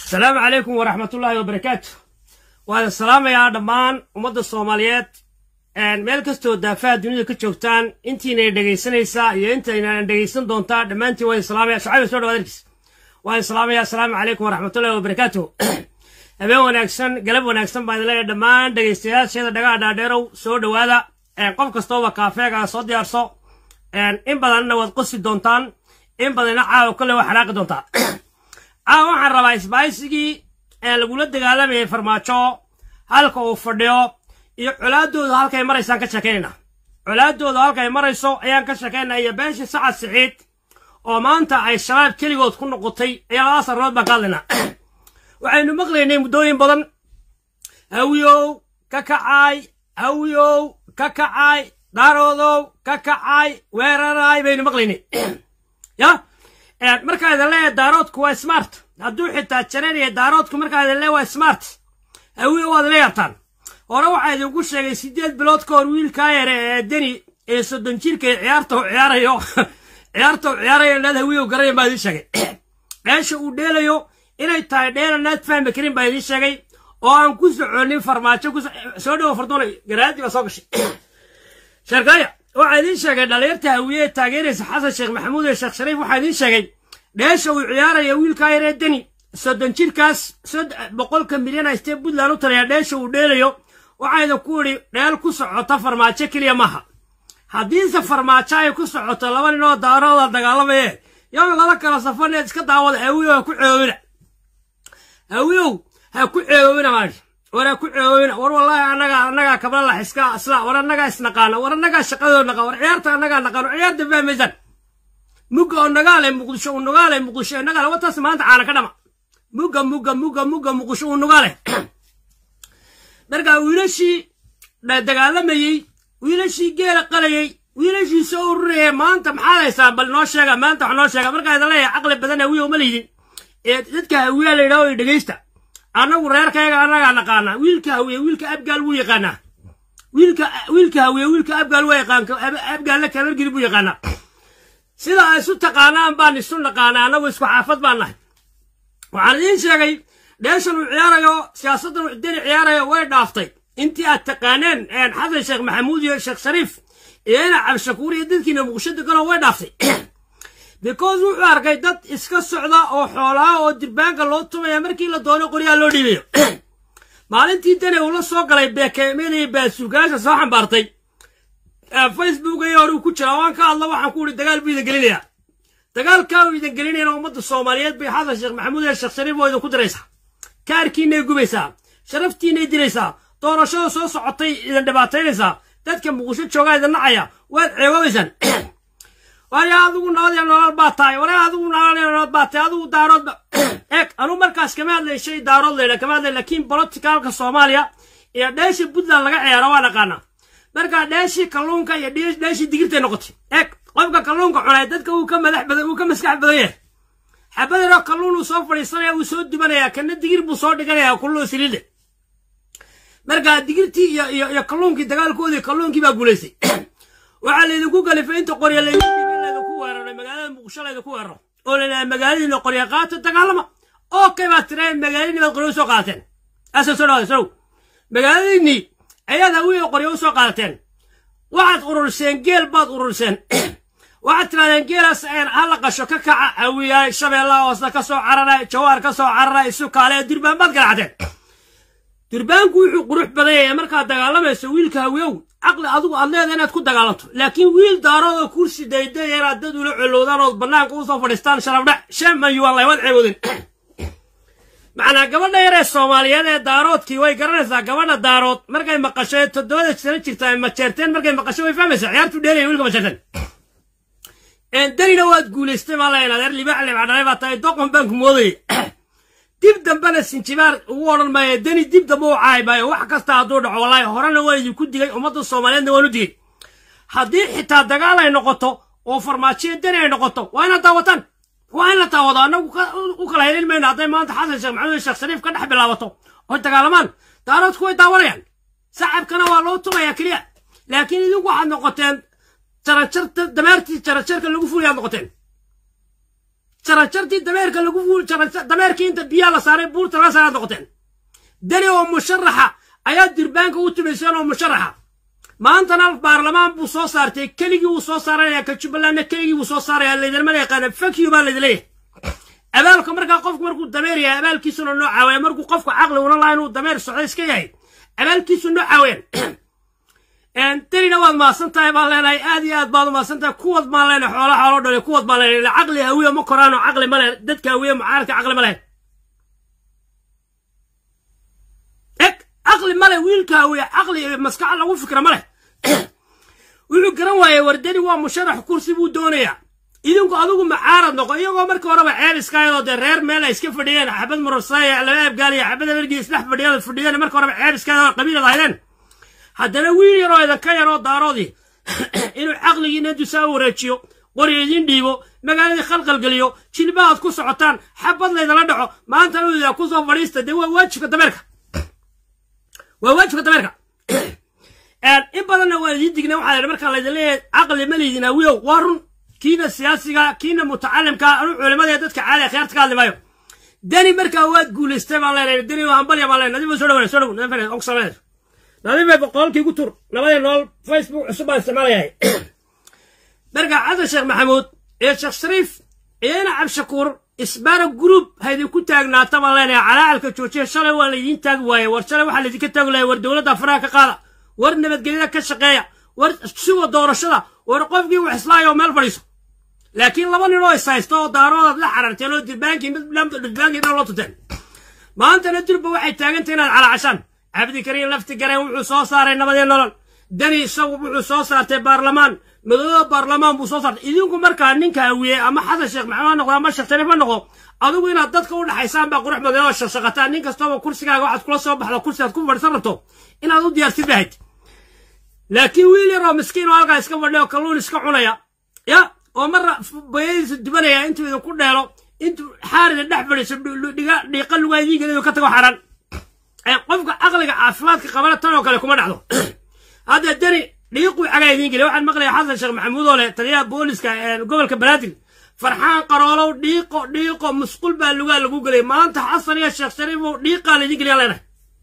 asalaamu calaykum waraxmatullaahi wabarakaatu waan salaamayaa dhammaan ummadda soomaaliyeed meel kastoo daafaha dunida ka joogtaan intiina dhegaysanaysaa iyo intayna dhegaysan doontaa dhammaantiin waan salaamaya shacayba soo dhawaad arkiis waan salaamaya asalaamu calaykum waraxmatullahi wabarakaatu habeen wanaagsan galab wanaagsan baan idin leeyahay dhammaan dhegaystayaasheeda dhagaha dhaadheerow soo dhowaada qof kastooba kaafeega soo diyaarso in badanna waad qosi doontaan in badanna caawa kolle waa xanaaqi doontaa caawa waxaan rabaa isbahaysigii lagula dagaalamayay farmaajo halka uu fadhiyo iyo colaadooda halkay maraysaan ka sheekaynayna colaadooda halkay marayso ayaan ka sheekaynaa iyo beeshii sacad siciid oo maanta ay shabaab keligood ku noqotay ayaa labadaas arrimood baan ka hadlaynaa waxaynu maqlaynay muddooyin badan hawiyow ka kacaay hawiyow ka kacaay daaroodow ka kacaay weeraraay baynu maqlaynay ya markaa idin leeyahay daaroodku waa smart hadduu xitaa jaranaya daaroodku markaa idin leeyahay waa smart hawiyo waad la yaabtaan hore waxaa idinku sheegay siddeed bilood ka hor wiilkaa yare ee deni ee soddon jirka ee ciyaarta u ciyaarayo ciyaarta u ciyaarayo inaad hawiyow garanayan baa idiin sheegay dheesha uu dheelayo inay tahay dheela naad fahmi karin baa idiin sheegay oo aan ku soconin farmaajo ku soo dhowo fardoona garaadii baa soo gashay sheerkaya waxaa idiin sheegay dhalinyarta hawiye ee taageeraysa xasan sheekh maxamuud iyo sheekh shariif waxaa idiin sheegay dheesha uu ciyaaraya wiilkaa yaree deni soddon jirkaas boqolka milyan aystee puntland u talaya dheesha uu dheelayo waxaa idinku idhi dheel ku socota farmaajo keliya maaha haddiise farmaajo ay ku socoto laba nin oo daarooda dagaalamaye yow laba kala safaneed iska daawada hawiyow ha ku ceewoobina hawiyow ha ku ceewoobina maadhi war ha ku ceewoobina war wallaahi annagaa annagaa kabla lax iska isla war annagaa isnaqaana war annagaa shaqadoo naqaan war ciyaarta annagaa naqaano ciyaarta fahmaysaan mugga oo nagaale muqdisho uu nagaale muqdisho ee nagaale wataas maanta caana ka dhama mugga mugga mugga mugga muqdisho uu nagaale markaa wiilashii dagaalamayey wiilashii geela qalayey wiilashii soo ururayay maanta maxaad haysaan bal noo sheega maanta wax noo sheega markaa idin leeyahay caqli badan hawiyow ma laydin ee dadka hawiyaa la yidhaho dhegaysta annagu reerkayga annagaa naqaanaa wiilka hawiye wiilka abgaal wuu yaqaanaa wiilka wiilka hawiye wiilka abgaal waa yaqaan abgaalna kabargiri buu yaqaanaa sida ay isu taqaanaan baan isu naqaanaa annagu isku xaafad baan nahay waxaan idiin sheegay dheeshan uu ciyaarayo siyaasaddan uu deni ciyaarayo way dhaaftay intii aad taqaaneen xasan sheekh maxamuud iyo sheekh shariif iyo ina cabdishakuur iyo dadkiina muqdisho deganoo way dhaaftay because wuxuu arkay dad iska socda oo xoolaha oo dirbaanka loo tumaya markii la doono qoryaha loo dhiibayo maalintii deni uu la soo galay beekeemada iyo baasuugaasha soo xambaartay facebook iyo hore uu ku jiraa waan ka hadla waxaan ku ihi dagaal buu idin gelinayaa dagaalkaa uu idin gelinayana ummadda soomaaliyeed bay xasan sheekh maxamuud iyo sheekh shariif oo idinku diraysaa kaarkiinay gubaysaa sharaftiinay diraysaa doorashada soo socotay idin dhibaataynaysaa dadka muqdisho joogaa idin nacaya waad ceeboobaysaan waayo adigu nabad iyo nolol baa tahay ware adigu nabad iyo nolol baa tahay adigu daaroodba eeg anuu markaas kama hadlay shay daarood leydha kama hadlay laakiin boloticaalka soomaaliya iyo dheeshii puntland laga ciyaaro waa naqaanaa markaa dheeshii kalluunka iyo dheeshii digirtay noqotay eeg qofka kalluunka cunay dadka uu ka madax badan uu ka maskax badan yahay xabadano kalluun uu soo fadhiisanaya uu soo dubanaya kana digir buu soo dhiganaya kullu siliide markaa digirtii iyo iyo iyo kalluunkii dagaalkoodii kalluunkii baa guulaystay waxaa laydinku galifay inta qorya laydinku weeraray magaalada muqdisho laydinku weeraro oo layidhaha magaaladiina qorya qaata dagaalama okay baad tirahay magaaladiini baad qorya usoo qaadateen asa soo dhawaada sow magaaladiinii ayaad hawiyo qorya usoo qaadateen waxaad ururseen geel baad ururseen waxaad tirahdeen geelaas ha la qasho ka kaca hawiyaay shabeellaha hoosna ka soo cararay jawaar ka soo cararay sukaale durbaan baad garacdeen durbaanku wuxuu qurux badan yahay markaad dagaalamayso wiilka hawiyow caqli adigu aad leedahay inaad ku dagaalanto laakiin wiil daaroodoo kursi daydaya inaad dad ula colowdaan ood bannaanka usoo fadhiistaan sharafdhac sheeman wallahi waad ceeboodin macnaa gabadha yaree soomaaliyeed ee daaroodkii way garanaysaa gabadha daarood markay maqasho ee toddobada sano jirta ay majeerteen markay maqasho way fahmaysaa ciyaartu dheelaya wiilka majeerteen danina waad guulaystay maa layn adeer libaax libaax dhalay baa tahay doqon baan ku moodayay dib dambena sinjibaar ugu odhan maayo deni dib dambe u caay maayo wax kasta hadduu dhaco wallaahi horena waa idinku digay ummadda soomaaliyeedna waan u digay haddii xitaa dagaal ay noqoto oo farmaajiyo deni ay noqoto waa inaad daawataan waa in la daawado annagu u kala helin mayno hadday maanta xasan sheekh maxamuud sheekh shariif ka dhex bilaabato oy dagaalamaan daaroodku way daawanayaan sacabkana waa loo tumayaa keliya laakiin idinku waxaad noqoteen jarajarta damaartii jarajarka lagu fuliyaad noqoteen jarajartii dameerka lagu dameerkii inta biyaa la saaray buurta laga saaraad noqoteen dani oo musharaxa ayaa durbaanka u tumayseen oo musharaxa maantana baarlamaan buu soo saartay keligii wuu soo saaraya ka jubbalandna keligii wuu soo saaraya laydinma yaqaana fakyu baa laydin leeyahay abaalka markaa qofku markuu dameer yahay abaalkiisuna noo caawaya markuu qofku caqli una laha inuu dameer socda iska yahay abaalkiisu noo caawayaan danina waad mahadsan tahay baan leenahay aad iyo aad baad u mahadsan tahay kuwad baan leenahay xoola xoolo dhale kuwad baan leenahay caqli hawiye ma koraano caqli ma lehen dadka hawiye mucaaradka caqli ma lehen eg caqli ma leh wiilka hawiye caqli maskaxa lagu fikra ma leh wuxuu garan waayey wardani waa musharax kursi buu doonayaa idinku adigu macaarad noqo iyagoo markii horeba ceeb iskaayadoo dee reer meel ay iska fadhiyeen xabad murasaya laba abgaaliya xabad abergii isdhex fadhiyada fadhiyeen markii horeba ceeb iskaayadoo qabiilad ahaydeen haddana wiil yaroo idinka yaroo daaroodii inuu caqligiina dusaa wareejiyo qori idin dhiibo magaaladii khalqalgeliyo jilba aad ku socotaan xabad laydala dhaco maantana uu ku soo fadhiista dee waa waajibka dameerka waa waajibka dameerka in badanna waa idiin digna waxaa la markaa laydin leeyahay caqli ma laydin awiyow waa run kiina siyaasiga kiina mutacalimka anu culimada ee dadka caali khiyaarta ka hadli maayo dani markaa waad guulaystay baan leenahay dani waa hambalya baan leenahay nadiif soo dhawaanay soo dhaw nadiif on sameeyay nadiif boqolkii ku tur labadii nool facebook cusub baan isticmaalayahay markaa xasan sheekh maxamuud iyo sheekh shariif iyana cabshakuur isbaara group haydin ku taagnaata baan leenahay calaacalka joojiya shalay waa laydiin taagi waaye war shalay waxaa laydinka taagi lahay war dowladda faraha ka qaada war nabadgelyada ka shaqeeya war suga doorashada war qofkii wax islaayoo meel fadhiiso laakiin laba nin oo is haysto oo daaroodaad la xararteen oo dirbaankii mid dirbaankii dhan loo tuteen maantana durba waxay taagantay inaad calaacashaan cabdikariin lafti gareen wuxuu soo saaray nabadii nolol dani isagu wuxuu soo saartay baarlamaan madooda baarlamaan buu soo saartay idinku markaa ninka hawiye ama xasan sheekh maxamed ha noqdo ama sheekh shariif ha noqdo adigu inaad dadka u dhaxaysaan baa qurux badan oo shaqshaqataan nin kastooba kursigaaga waxaad kula soo baxdo kursigaad ku fadhisan rabto inaad u diyaarsid bahayd laakiin wiil yaroo miskiin oo halkaa iska fadhiya oo kalluun iska cunaya ya oo marna bayadiisa dubanaya intuu idinku dheelo intuu xaarida dhex fadhiiso dhiiqa lugaa idiin geliyo ka tago xaran qofka caqliga caafimaadka qabana tan oo kale kuma dhacdo hadda dani dhiiquu cagaa idiin geliya waxaan maqlaya xasan sheekh maxamuud oo leh taliyaha booliska gobolka banaadir farxaan qaroolow dhiiqo dhiiqo musqul baa lugaa lagu gelay maanta xasan iyo sheekh shariifow dhiiqaa laydin geliya leenahay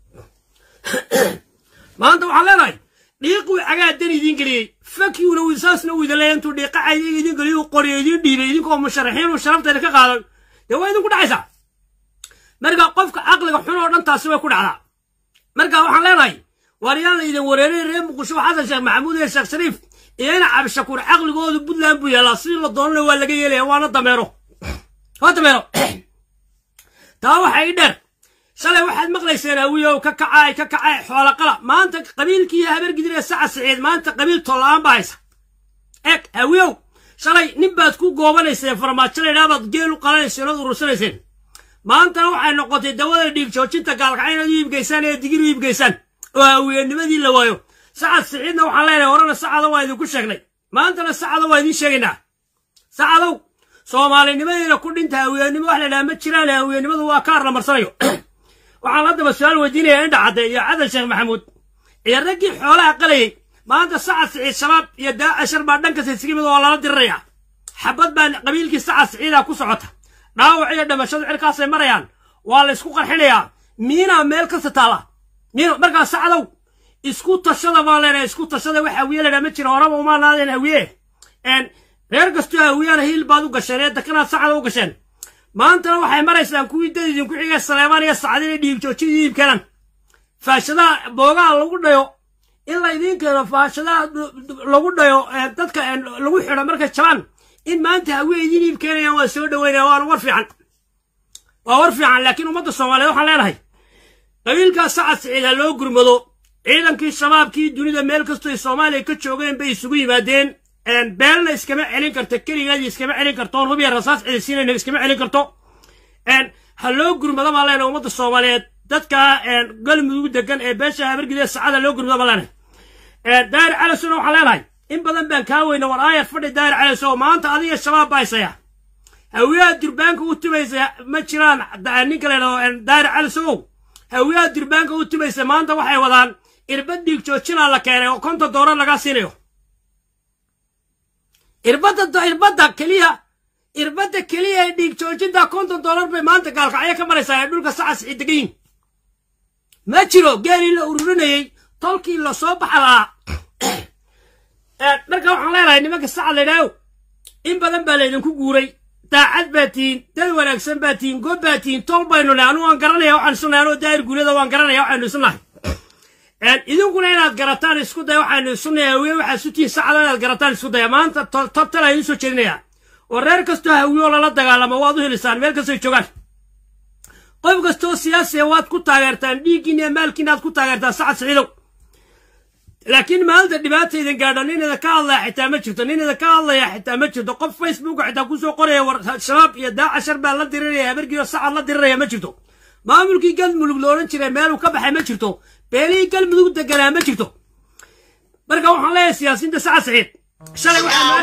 maanta waxaan leenahay dhiiquu cagaa dani idiin geliyey fakyuna wisaasna uu idin leeya intuu dhiiqa caydiga idiin geliyo uu qoriyo idiin dhiibay idinkoo musharaxiin uu sharafteeda ka qaaday dee waa idinku dhacaysaa marka qofka caqliga xun oo dhan taasi way ku dhacdaa marka waxaan leenahay waar yaan la idin wareeray reer muqdisho xasan sheekh maxamuud iyo sheekh shariif iyo ina cabdishakuur caqligoodu puntland buu yaalaa sidii la doonana waa laga yeelaya waana dameero waa dameero taa waxa ii dheer shalay waxaad maqlayseen awiyow ka kacaay ka kacaay xoolaqala maanta qabiilkii habargidir ee saca siciid maanta qabiil tollaan baa haysa eg awiyow shalay nin baad ku goobanayseen farmaajo laydhaa baad geel u qalanayseen ood urursanayseen maantana waxay noqotay dawada dhiig joojinta gaalkacay inaad u iibgeysaan ee digir u iibgeysaan oo hawiyenimadii la waayo sacad siciidna waxaan leenahay horena sacada waa idinku sheegnay maantana sacada waa idiin sheegaynaa sacadow soomaalinimadiina ku dhinta hawiyenimo wax la dhaha ma jiraan hawiyenimadu waa kaar la marsanayo waxaan haddaba su-aal weydiinaya indha cadde iyo cadan sheekh maxamuud iyo raggii xoolaha qalayay maanta sacad siciid shabaab iyo daacashar baa dhankas isaga mid oo lala diriraya xabad baa qabiilkii sacad siciida ku socota dhaawac iyo dhimashadu cirkaasay marayaan waa la isku qarxinayaa miinaa meel kasta taala miino markaa sacdow isku tashada baan leenahay isku tashada wax hawiye ladhaa ma jira horaba umaa naadeen hawiye reer kastoo hawiyana hiil baad u gasheen ee dakanaad sacda u gasheen maantana waxay maraysaan kuwii dad idinku xigay saleebaan iyo sacdin iyo dhiig joojin idiib keenan faashadaha boogaha lagu dhayo in la idiin keeno faashadaha lagu dhayo dadka lagu xidho markay jabaan in maanta hawiye idiin iib keenayaan waa soo dhaweynaya waana war fiican waa war fiican laakiin ummadda soomaaliyeed waxaan leenahay qabiilkaa sacad siciid ha loo gurmado ciidankii shabaabkii dunida meel kastoo ay soomaaliya ka joogeen bay isugu yimaadeen beelna iskama celin karto keligeedii iskama celin karto rubiya rasaas cidisiinayna iskama celin karto ha loo gurmado baan leenahay ummadda soomaaliyeed dadka galmudug degan ee beesha habargidee sacada loo gurmado baan leenahay daahir calasona waxaan leenahay in badan baan kaa weyna war aayar fadhi daahir calaso maanta adiga shabaab baa haysaya hawiyaha durbaanka u tumaysa ma jiraan ninka la yidhahdo daahir calasow hawiyaha durbaanka u tumaysa maanta waxay wadaan irbad dhiig joojinaa la keenay oo konton doolar lagaa siinayo irbadda irbadda keliya irbadda keliya ee dhiig joojinta konton dollar bay maanta gaalkacyo ka maraysaa ee dhulka sacas ay degan yihin ma jiro geelii la ururinayey tolkii la soo baxa lahaa marka waxaan leenahay nimanka sacad laydhaaho in badan baa laydinku guuray daacad baa tihiin dad wanaagsan baa tihiin goob baa tihiin tol baynu nahay anu waan garanaya waxaan isu nahay anoo daahir guulyada waan garanaya waxaynu isu nahay idinkuna inaad garataan isku daya waxaynu isu nahay hawiye waxaa isu tihiin sacada inaad garataan isku daya maanta tobtal aynu soo jeedinayaa oo reer kastoo hawiyo lala dagaalamo waad u helisaan meel kastoo joogaan qof kastoo siyaasiya waad ku taageertaan dhiiggiina iyo maalkiina aad ku taageertaan sacad siciidow laakiin maalinta dhibaata idin gaadho nin idin ka hadlaya xitaa ma jirto nin idin ka hadlaya xitaa ma jirto qof facebook xitaa kusoo qoraya war shabaab iyo daacashar baa la diriraya habargiyo sacad la diriraya ma jirto maamulkii galmudug la odhan jiray meeluu ka baxay ma jirto beelihii galmudug deganaa ma jirto marka waxaan leeyahay siyaasiyiinta sacad saciid shalay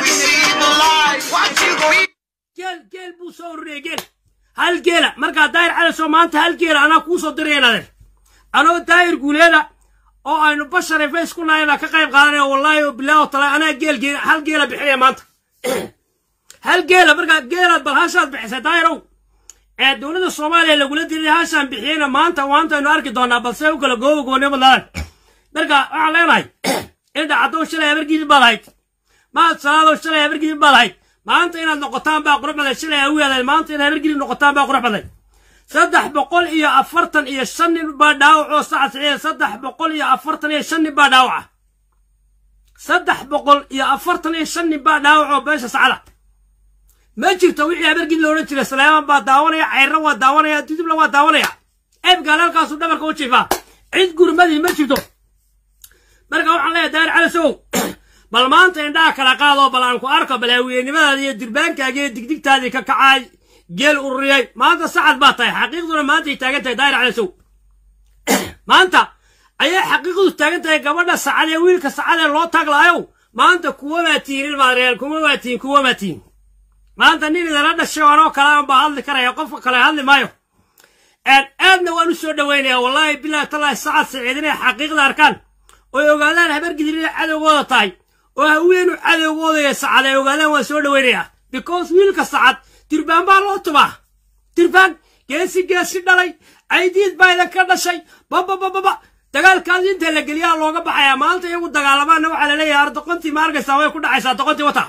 geel geel buu soo ururiyay geel hal geela markaa daahir calaso maanta hal geela anaa kuu soo diraya inadeer anoo daahir guuleeda oo aynu bashare face ku nahay baa ka qayb qaadanaya wallaahi oo bilaahi oo tala anaa geel geel hal geela bixinaya maanta hal geela markaa geelaad bal hashaad bixisay daahirow ee dowladda soomaaliya lagula diray hashaan bixiyeyna maanta maanta aynu arki doonaa balse u kala goobo goonyo badnaadan marka waxaan leenahay indha caddow shalay habargiidin baad ahayd maad salaadow shalay habargiidin baad ahayd maanta inaad noqotaan baa qurux baday shalay hawiyaadayd maanta inaad habargiidin noqotaan baa qurux baday saddex boqol iyo afartan iyo shan nin baa dhaawacoo sacad siciid saddex boqol iyo afartan iyo shan nin baa dhaawaca saddex boqol iyo afartan iyo shan nin baa dhaawacoo beesha sacada ma jirto wixii habargid la odhan jiray salaaman baa daawanaya cayrra waa daawanaya dudubla waa daawanaya eebgaal halkaasuu dhabarka u jiifaa cid gurmadii ma jirto marka waxaan leeyahay daahir calasow bal maanta indhaha kala qaadoo bal aan ku arko bal haweennimadaada iyo dirbaankaaga iyo digdigtaadii ka kacaay geel ururiyey maanta sacad baa tahay xaqiiqduna maantay taagan tahay daahir calasow maanta ayay xaqiiqdu taagan tahay gabadha sacad ee wiilka sacad ee loo taaglaayow maanta kuwa baa tihin ilmaadreel kuwa baa tihin kuwa baa tihin maanta nin idala dhashay anoo kale aan baa hadli karaya qofka kale hadli maayo aadna waan u soo dhoweynaya wallaahi bilahi tallaahi sacad saciid inay xaqiiqda arkaan oy ogaadaan habargidir inay cadowgooda tahay oo haweenu cadowgoodaya sacad ay ogaadaan waan soo dhoweynayaa because wiilka sacad dirbaan baa loo tubaa dirbaan geesi geesi dhalay caydiid baa idan ka dhashay bababababa dagaalkaas inta la geliyaa looga baxayaa maanta iyagu dagaalamaana waxaa la leeyahay ardoqontii ma arkaysaa way ku dhacaysaa doqontii wata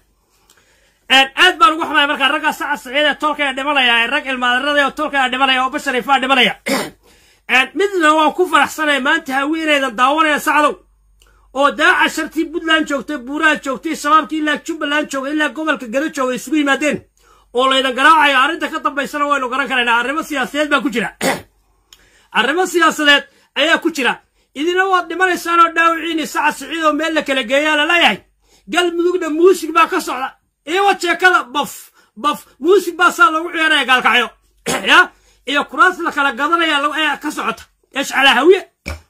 aad baan ugu xumaya markaa raggaa sacad saciid ee tolka ee dhimanaya ee rag ilmaadarada oo tolka ee dhimanaya oo basharifaa dhimanaya midna waan ku faraxsanaya maanta haweenaydan daawanaya sacdow oo daaca shartii puntland joogtay buuraha joogtay shabaabkii ilaa jubbaland joogay ilaa gobolka gado joogay isugu yimaadeen oo laydan garaacayo arrinta ka dambaysana waynu garan karaynaa arrimo siyaasadeed baa ku jira arrimo siyaasadeed ayaa ku jira idina waad dhimanaysaan oo dhaawiciini sacad siciid oo meel la kala geeyaa laleeyahay galmudugna muusig baa ka socda iyawa jeekada baf baf muusig baa saa loogu ciyaaraya gaalkacyo ya iyo kuraas la kala gadanaya ayaa ka socota eshcalaa hawiye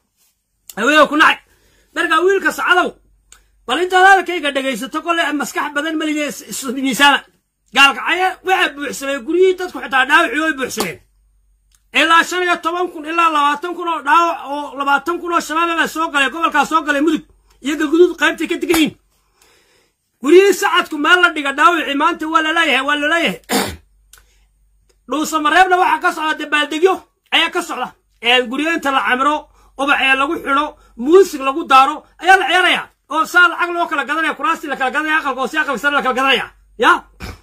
hawiye ku nacay markaa wiilka sacadow bal intaad hadalkayga dhegaysato kole maskax badan malige miisaama gaalkacyo waxaa buuxsamay guryihii dadku xitaa dhaawacii way buuxsameen ilaa shan iyo toban kun ilaa labaatan kun oo dhaawac oo labaatan kun oo shabaaba baa soo galay gobolkaa soo galay mudug iyo galguduud qaybtay ka degan yihin guryihii sacadku meel la dhiga dhaawacii maanta waa laleeyahay waa laleeyahay dhuusamareebna waxaa ka socda dabaaldegyo ayaa ka socda guryo inta la camiro ubax ee lagu xidho muusig lagu daaro ayaa la ciyaaraya oo saa lacag loo kala gadanaya kuraastii la kala gadanaya aqalka hoose aqalka sare la kala gadanaya ya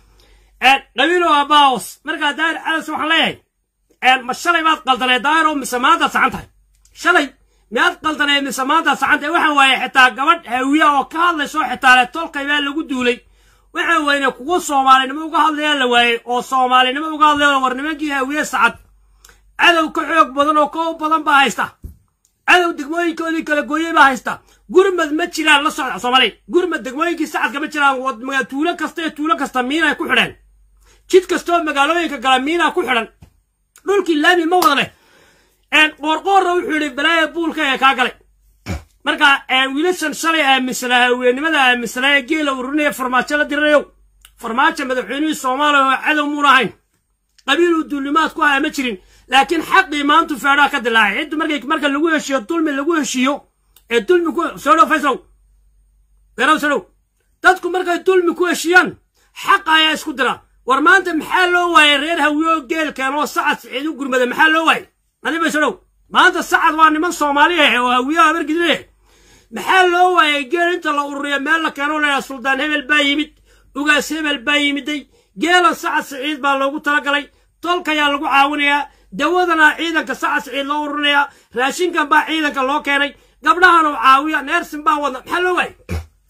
qabiilo waa baos markaa daahir calas waxaan leeyahay ma shalay baad qaldanay daahiro mise maantaad saxan tahay shalay miyaad qaldanay mise maantaad saxan tahay waxaan waaye xitaa gabadh hawiya oo ka hadlayso xitaa le tolkay baa lagu duulay waxaan weyne kuwa soomaalinimo uga hadlayaa la waayey oo soomaalinimo uga hadlaya war nimankii hawiye sacad cadow ka xoog badan oo ka badan baa haysta cadow degmooyinkoodii kala gooyey baa haysta gurmad ma jiraan la socda soomaaliya gurmad degmooyinkii sacadka ma jiraan tuulo kasta iyo tuulo kasta miinay ku xidheen jid kastoo magaalooyinka gala miinaa ku xidhan dhulkii laami ma wada leh qoorqoorna wuxuu yidhi balaaya buulka ee kaa galay marka wiilashan shalay aaminsanaa haweennimada aaminsanaa ee geela ururinaya farmaajo la diranayow farmaajo madaxweynihii soomaaliya oo cadow muuna ahayn qabiiluu duulimaad ku ahaa ma jirin laakiin xaqii maantu feedhaa ka dilaacay ciddu markay marka lagu heshiiyo dulmi lagu heshiiyo ee dulmi ku soo dhow fayslow beerow soo dhow dadku markay dulmi ku heshiiyaan xaqa ayaa isku dira war maanta maxaa loo waayay reer hawiyo geelkan oo sacad siciid u gurmada maxaa loo waayay adi baysodhow maanta sacad waa niman soomaali ah oo hawiyo habargidine maxaa loo waayay geel inta la ururiya meel la keeno layaa suldaan hebel baa yimid ugaas hebel baa yimiday geelan sacad siciid baa loogu talagalay tolkayaa lagu caawinayaa dawadana ciidanka sacad siciid loo ururinayaa raashinkan baa ciidanka loo keenay gabdhahanoo caawiya neersin baa wadna maxaa loo waayay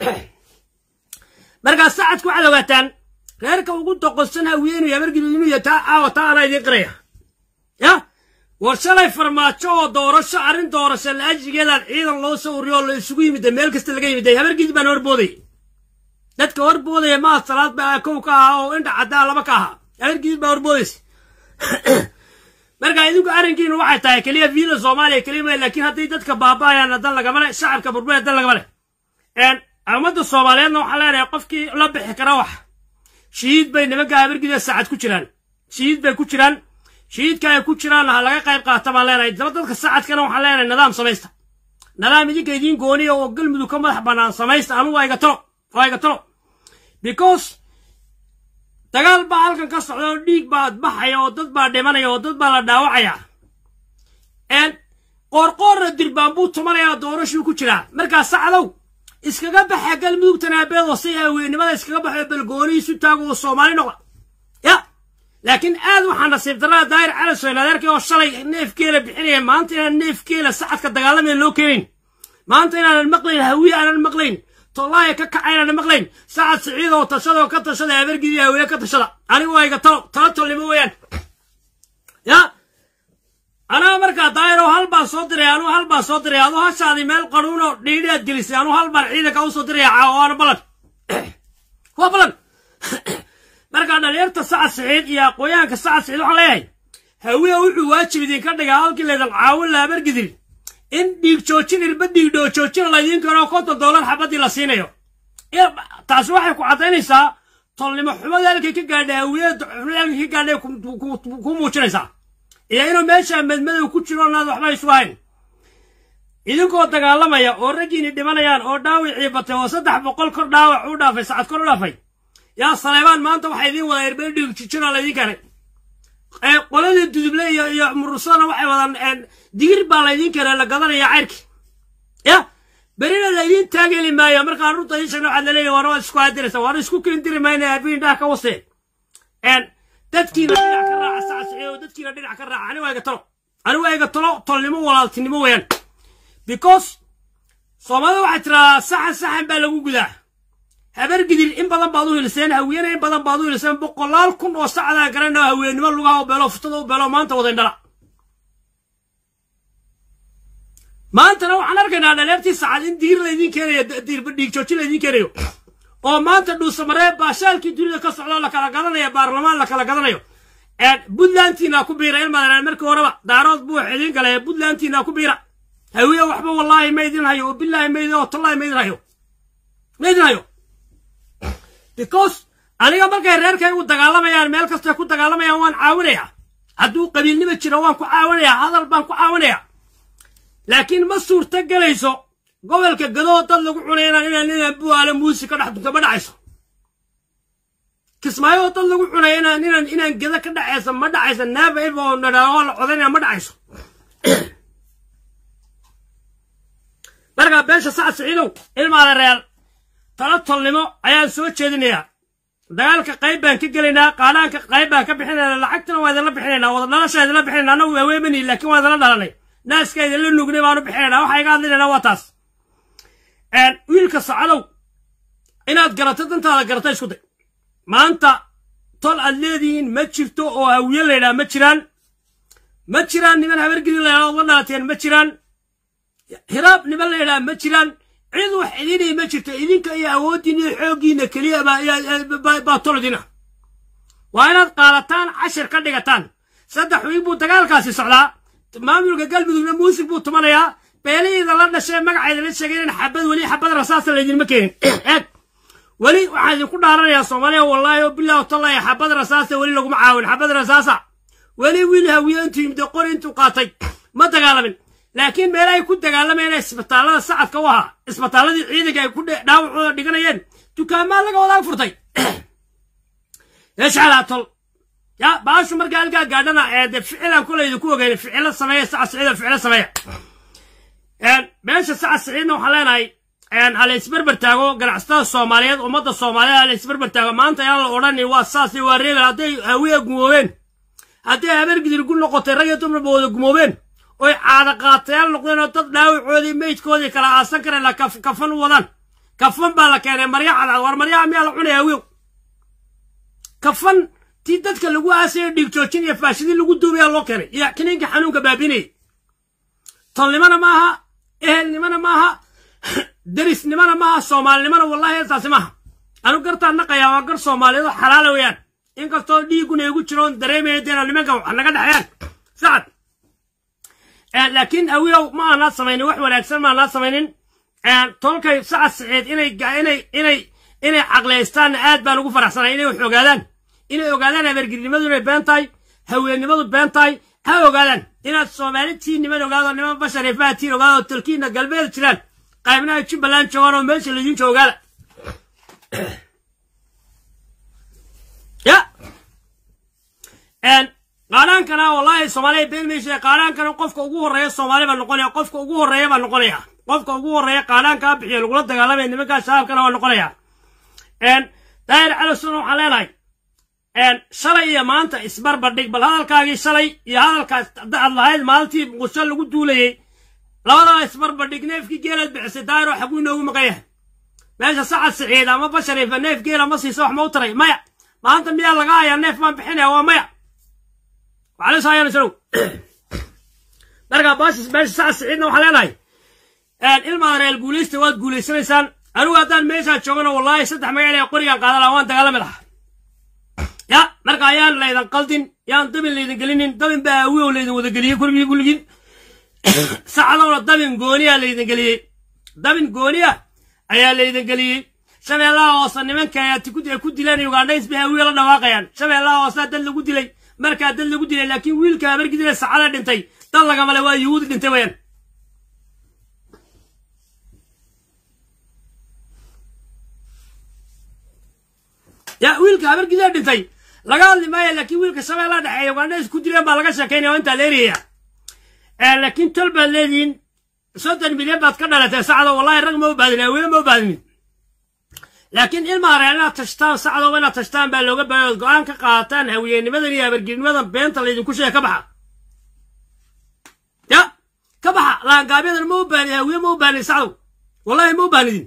markaa sacadku waxaad ogaataan reerka ugu doqonsan hawiye inuu habargidu inuu yahay taa caawa taa anaa idiin qiraya ya war shalay farmaajo oo doorasho arrin doorasho la-ajigeedaan ciidan loo soo urriyo oo la isugu yimida meel kasta laga yimiday habargidi baan horboodayay dadka horboodaya maa salaad baa kow ka ahaa oo indha caddaa laba ka ahaa habargidi baa horboodaysa marka idinku arrinkiinu waxay tahay keliya viila soomaaliya keliya ma laakiin hadday dadka baaba'ayaan dan lagama le shacabka burbuya dan lagama le ummadda soomaaliyeedna waxaa leenahay qofkii la bixi kara wax shihiid bay nimanka habargida saacad ku jiraan shihiid bay ku jiraan shihiidka ay ku jiraanna ha laga qayb qaata baan leenahay daba dadka sacadkana waxaan leenahay nidaam samaysta nidaam idinka idiin gooniya oo galmudug ka madax bannaan samaysta anu waa iga talo waa iga talo because dagaal baa halkan ka socda oo dhiig baa baxaya oo dad baa dhimanaya oo dad baa la dhaawacaya qoorqoorna dirbaan buu tumanayaa doorashuu ku jiraa markaa sacdow iskaga baxa galmudug tanaabeed oo si haweenimada iskaga baxo balgoonihiisu taago oo soomaali noqda ya laakiin aad waxaa nasiib darrada daahir calasoyn adeerkii oo shalay neefgeela bixinaya maanta inaan neefgeela sacadka dagaalamaya loo keenayn maanta inaanan maqlayn hawiye aanan maqlayn tollaaya ka kacaynaan maqlayn sacad siciid oo tashada oo ka tashada habargidii hawiye ka tashada anigu waa iga talo talo tolnimo weeyaan ya anaa markaa daayir oo hal baan soo diray anuu hal baan soo diray aduu hashaadii meel qanuunoo dhiidhi aad gelisay anuu hal baan ciidanka u soo diraya caawa waana ballan waa ballan markaa dhalinyarta sacad siciid iyo aqooyahanka sacad siciid waxaan leeyahay hawiya wuxuu waajib idinka dhigaa halkii laydan caawin la habargidin in dhiig joojin ilba dhiig dhoo joojina laydiin karo konton dollar xabadii la siinayo taasi waxay ku caddaynaysaa tolnimo xumada halkay ka gaadhay hawiyada halkay ka gaadhay ku muujinaysaa iyo inuu meesha madmadow ku jiro naad waxba isu ahayn idinkoo dagaalamaya oo raggiini dhimanayaan oo dhaawicii batay oo saddex boqol kor dhaawac u dhaafay sacad kor u dhaafay yaa saleebaan maanta waxaa idiin wada erbeen dhiig jijina laydiin keenay qoladii duduble iyo iyo murusana waxay wadaan digir baa laydiin keenay la gadanaya cayrki ya berina laydiin taageli maayo markaan runta ii sheegna waxaad laleeyahy waana waad isku hadiraysa waana isku keendiri mayna abiin dhaah ka wasee dadkiina dhinac ka raaca sacasixiyo dadkiina dhinac ka raaca ani waa iga talo ani waa iga talo tolnimo walaaltinimo weeyaan because soomaalida waxay tiradaa saxan saxan baa lagu gudaa habargidir in badan baad u hiliseen hawiyena in badan baad u hiliseen boqolaal kun oo sacdaa garanao haweennimo lugaha u beelo futada u beelo maanta wada indhala maantana waxaan arkaynaa dhaleertii sacad in digir laydiin keenayo dhiig joojin laydiin keenayo oo maanta dhuusamaree baashaalkii dunida ka socdoo la kala gadanayo baarlamaan la kala gadanayo puntlandtiina ku biira ilmadan markii horeba daarood buu xidin galay puntlandtiina ku biira hawiye waxba wallaahi ma idin hayo oo bilaahi ma idin oo tallaahi ma idin hayo ma idin hayo because aniga markay reerkaygu dagaalamayaan meel kastay ku dagaalamayaan waan caawinayaa hadduu qabiilnima jiro waan ku caawinayaa hadal baan ku caawinayaa laakiin ma suurto gelayso gobolka gadoo dad lagu cunayna inaan inaan buaale muusi ka dhex dunto ma dhacayso kismaayo dad lagu cunaya inaan inaan inaan geda ka dhacaysa ma dhacayso neeva if oo nadhaao la codaynaya ma dhacayso markaa beesha sacad siciidow ilmaada real tala tolnimo ayaan soo jeedinayaa dagaalka qayb baan ka gelaynaa qaadhaanka qayb baan ka bixinaynaa lacagtana waa idinla bixinaynaa wada dhalasha idinla bixinayna annagu waaweemani laakiin waa idinla dhalanay naaska idinla nugnay baanu bixinaynaa waxaa iga hadlinaynaa waa taas wiilka sacadow inaad garato dantaada garata isku day maanta tol aad leedihiin ma jirto oo hawiye laydhaha ma jiraan ma jiraan niman habargidi laydhaha ood la dhalateen ma jiraan hiraab niman laydhaha ma jiraan cid wax idinay ma jirto idinka iyo awooddiin iyo xooggiinna keliya baa tolodina waa inaad qaadataan cashir ka dhigataan saddex wiig buu dagaalkaasi socdaa maamulka galmudugna muusig buu tumanayaa beelihiida la dhashee magacayda la sheegay in xabad weli xabad rasaasa laydinma keenin eeg weli waxaan idinku dhaaranayaa soomaaliya wallaahi oo bilah tallahi xabad rasaasa weli laguma caawin xabad rasaasa weli wiil hawiye intuu yimid qori intuu qaatay ma dagaalamin laakiin meel ay ku dagaalamayeen isbitaallada sacadka u ahaa isbitaalladii ciidanka ay ku dhaawacooda dhiganayeen dukaamaa laga wadaa furtay yashcalaa tol ya baashu markaa halkaa gaadhana ee dee ficilan kolayda ku ogeyn ficilo sameeya saca siciida ficilo sameeya meesha saca siciidna waxaan leenahay ha la isberber taago ganacsatada soomaaliyeed ummadda soomaaliyeed ha la isberber taago maanta ayaan la odhani waa saas iyo waa reebel hadday hawiya gumoobeen hadday habeergidir gu noqotay rag iyo dumarba wada gumoobeen oy caada qaatayaal noqdeen oo dad dhaawacoodii meydkoodii kala aasan kareen la kafan u wadaan kafan baa la keenay marya cadcad war maryaha miyaa la cunaya hawiyow kafan tii dadka lagu aasaya dhiig joojin iyo faashidii lagu duubayaa loo keenay iyo kiniinka xanuunka baabinayay tolnimana maaha ehelnimana maaha derisnimana maaha soomaalinimana wallahi heestaasi maaha anu gartaan naqayaa waa gar soomaaliyeed oo xalaala weeyaan inkastoo dhiiguna igu jiroon dareemaya deena nimanka wax naga dhexeeyaan sacad laakiin hawiyow ma aanaa samaynin wax wanaagsan ma aanaa samaynin tolkay sacad saceed inay inay inay inay caqlaystaanna aad baan ugu faraxsanay inay wax ogaadaan inay ogaadaan habeergirnimadu inay been tahay haweennimadu been tahay ha ogaadaan inaad soomaalitiin niman ogaado niman bashar faatiin ogaado talkiina galbeed jiraan qaybnaha jubbaland joogaan oo meesha laydin joogaala ya qaadhaankana wallahi soomaaliya been meesha qaadhaankana qofka ugu horreeya soomaali baa noqonaya qofka ugu horreeya baa noqonaya qofka ugu horreeya qaadhaankaa bixiya lagula dagaalamaya nimankaa shabaabkana waa noqonaya daahir calosuna waxaan leenahay shalay iyo maanta isbarbardhig bal hadalkaagii shalay iyo hadalkaas aad lahayd maalintii muqdisho lagu duulayey labadaa isbarbardhig neefkii geelaad bixisay daahir oo xaguu inoogu maqan yahay meesha sacad siciid ama bashariifa neef geela ma siiso wax ma u taray maya maanta miyaa laga hayaa neef baan bixinaya waa maya waxaa la saayana salow marka baashis meesha sacad siciidna waxaan leenahay ilmaada reer guulaysta waad guulaysanaysaan anigu haddaan meeshaa joogana wallaahi saddex magaal ee qorigaan qaadan lahaa waan dagaalami lahaa ya marka ayaan laydan qaldin yaan dabin laydin gelinin dabin baa awiyow laydin wada geliyey kurigii kulligiin sacadowna dabin gooniya laydin geliyey dabin gooniya ayaa laydin geliyey shabeellaha hoose nimanka ay ku dileen ugandhays bay awiyo la dhawaaqayaan shabeellaha hoose dad lagu dilay markaa dad lagu dilay laakiin wiilka habargidile sacada dhintay dad lagamale waa yuhuudi dhintay wayaan ya wiilka habargidile dhintay laga hadli maayo laakiin wiilka shabeellaha dhexeeya ugandhays ku dileen baa laga sheekaynaya waa intaa leeriyaya laakiin tol baad leedihiin soddon milyan baad ka dhalatay sacdo wallahi rag ma u baadin aweene ma u baadinin laakiin ilmaa reer inaad tashtaan sacdoba inaad tashtaan baa looga baahay ood go-aan ka qaadataan hawiyenimadan iyo habargirnimadan beenta laydinku sheega ka baxa ya ka baxa laangaabyadan ma u baani hawiye ma u baanin sacdow wallahi ma u baanidin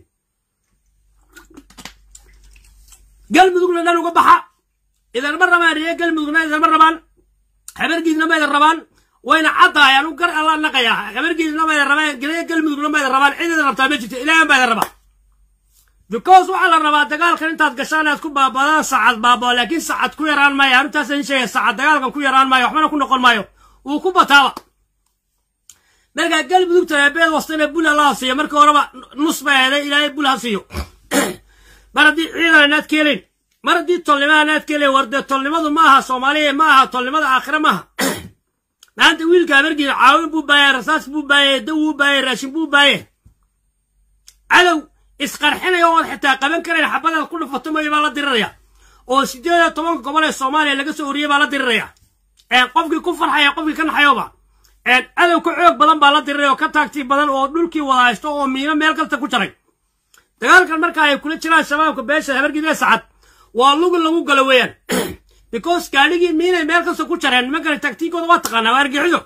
galmudugna dhan uga baxa idanma rabaan riye galmudugna idanma rabaan habargiidna ma idan rabaan wayna caddahay anu gar alla naqayaa habargiidna ma idan rabaan geliya galmudugna ma idan rabaan cid idan rabtaa ma jirto ilaahan baa idan rabaa because waxaa la rabaa dagaalkan intaad gashaan aad ku baabadaan sacad baabao laakiin sacad ku yaraan maayo arrintaas in sheegay sacad dagaalkan ku yaraan maayo waxbana ku noqon maayo wuu ku bataaba markaa galmudugta eebeed wastana bul allaha siiyo markii horeba nus bay aheeday ilaahay bul ha siiyo mar haddii ciidan inaad keelayn mar haddii tolnimada inaad keelayn war dee tolnimadu ma aha soomaaliya ma aha tolnimada aakhire maaha maanta wiilka habargiida caawin buu baayay rasaas buu baayay daw buu baayay raashin buu baayay cadow isqarxinaya ood xitaa qaban karayn xabadaad ku dhufato mayo baa la diriraya oo siddeed iyo tobanka gobol ee soomaaliya laga soo oriyey baa la diriraya qofkii ku farxaya qofkii ka naxayoba cadow ka xoog badan baa la diriraya oo ka taagtii badan oo dhulkii wada haysto oo miino meel kasta ku jaray dagaalkan marka ay kula jiraan shabaabka beesha habargidee sacad waa lugu lagu galo weeyaan because gaadhigii miinay meel kasta ku jareen nimankana taktiigooda waa taqaanaa waa argixido